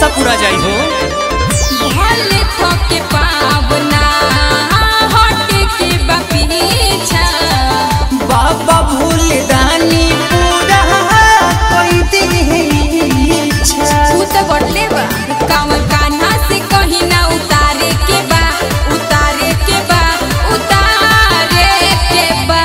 मनसा पूरा जाई हो भले थके पावना हटे के बपीछा बाबा भूल दानी पूरा कोई दी इच्छा तू तो बढ़ले बा कांवर कान्हा से कहीं ना उतारे के बा उतारे के बा उतारे के बा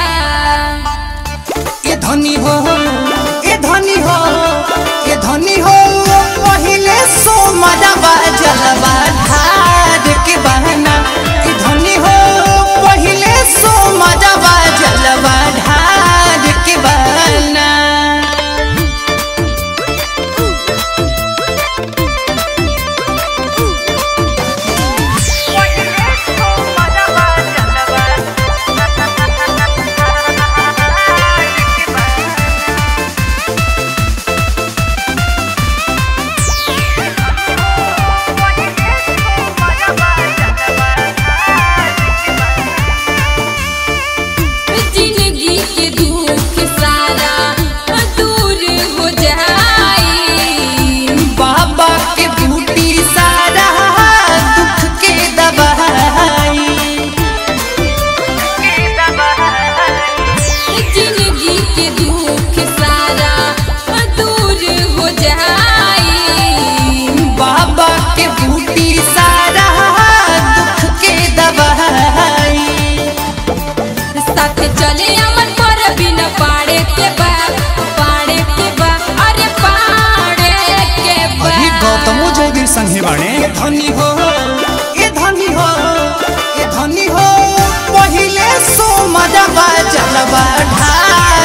ए धनी हो ए धनी हो ए धनी हो पहिले सो मजबा जलवा ढार के बहना ए धनी हो पहिले सो मजबा जलवा ढार के बहना जिंदगी के दुख सारा दूर हो जाई बाबा के बूटी सारा दुख के दबाई जिंदगी के दुख सारा दूर हो जाई बाबा के बूटी सारा दुख के दबाई साथ चले अमन पर बिन पाड़े के बा पाड़े के बा अरे पाड़े के बा अभी गौतमो जयवीर संघे बाणे ए धनी हो ए धनी हो ए धनी हो पहिले सो मजबा जलवा ढार